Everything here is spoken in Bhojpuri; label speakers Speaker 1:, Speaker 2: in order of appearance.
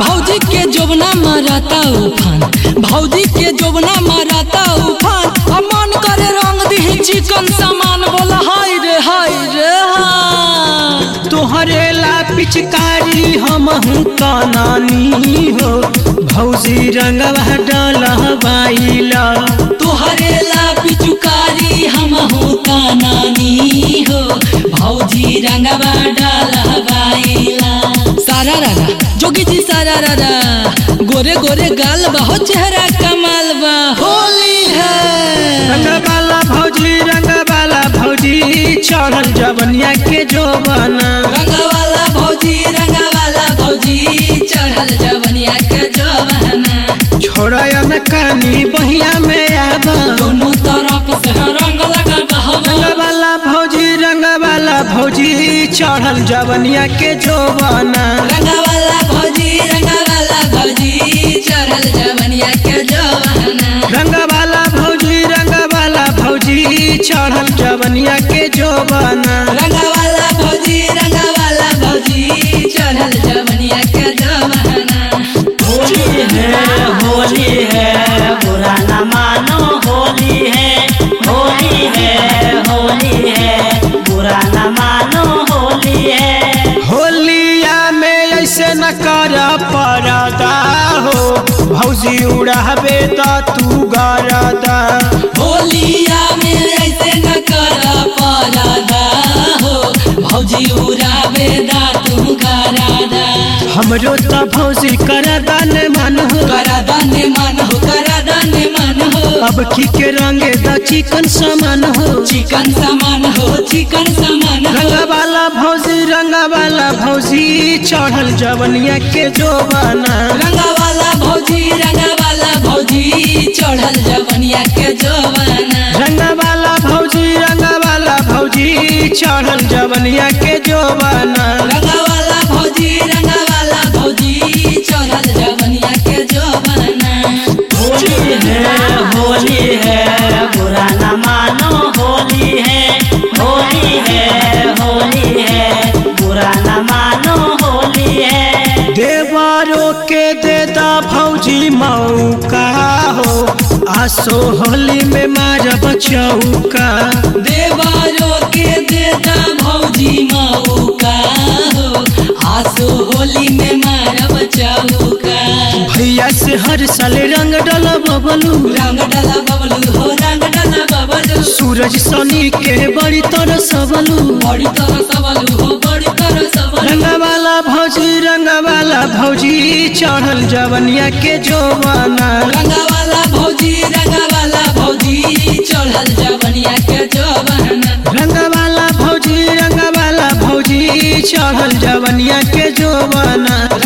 Speaker 1: भौजी के जोबना मारता उफान भौजी के जोबना मारता उफान अब मन करे रंग दी चिकन सामान बोला हाय रे हाय रे हाँ
Speaker 2: तोहरे ला पिचकारी हम कानानी हो भौजी रंगवा डलवाइला
Speaker 1: तुहरे ला पिचुकारी हम हो कानानी हो भौजी रंगवा डालवाइला सारा रारा जोगी जी सारा रारा गोरे गोरे गाल बा हो चेहरा कमाल बा होली है
Speaker 2: रंगवाला भौजी रंगवाला भौजी चढ़ल जवनिया के जोबना
Speaker 1: रंगवाला भौजी रंगवाला भौजी चढ़ल जवनिया के जवाना
Speaker 2: छोड़ा न कानी बहिया में आबा
Speaker 1: दोनों तरफ से रंग लगा बहवा
Speaker 2: रंगवाला भौजी रंगवाला भौजी चढ़ल जवनिया के जोबना
Speaker 1: रंगवाला भौजी रंगवाला भौजी चढ़ल जवनिया के जवाना
Speaker 2: रंगवाला भौजी रंगवाला भौजी चढ़ल जवनिया के जोबना
Speaker 1: रंगवाला भौजी रंगवाला भौजी चढ़ल जवनिया के जवाना
Speaker 3: होली है होली है बुरा न मानो होली है होली है होली है बुरा न मानो होली है
Speaker 2: होलिया में ऐसे न कर परदा हो भौजी उड़ाबे त तू गरदा
Speaker 1: होलिया में ऐसे न कर परादा हो भौजी उड़ावे दा तू करादा
Speaker 2: हमरो त भौजी करदा ने मन हो
Speaker 1: करादा ने मन हो करादा ने मन हो
Speaker 2: अब की के रंगे द चिकन समान हो
Speaker 1: चिकन सामान हो चिकन सामान हो
Speaker 2: रंगवाला भौजी रंगवाला भौजी चढ़ल जवनिया के जोबाना
Speaker 1: रंगवाला भौजी रंगवाला भौजी चढ़ल जवनिया के जवाना
Speaker 2: रंगवाला भौजी रंगवाला भौजी चढ़ल जवनिया के जोबाना
Speaker 1: रंगवाला भौजी रंगवाला भौजी चढ़ल जवनिया के जवाना
Speaker 3: होली है होली है बुरा न मानो होली है होली है होली है बुरा न मानो होली है
Speaker 2: देवारो के देदा भौजी मौका हो आसो होली में मारब चौका
Speaker 1: देवारो के देता भौजी मौका हो आसो होली में मारब चौका
Speaker 2: भैया से हर साल रंग डल बबलू
Speaker 1: रंग डाला बबलू हो रंग डाला बबलू
Speaker 2: सूरज सनी के बड़ी तरह सबलू
Speaker 1: बड़ी तरह सबलू हो बड़ी तरह सबलू
Speaker 2: रंगवाला भौजी रंगवाला भौजी चढ़ल जवनिया के जोबाना
Speaker 1: रंगवाला भौजी रंगवाला भौजी चढ़ल जवनिया के जवाना
Speaker 2: रंगवाला भौजी रंगवाला भौजी चढ़ल जवनिया के जोबाना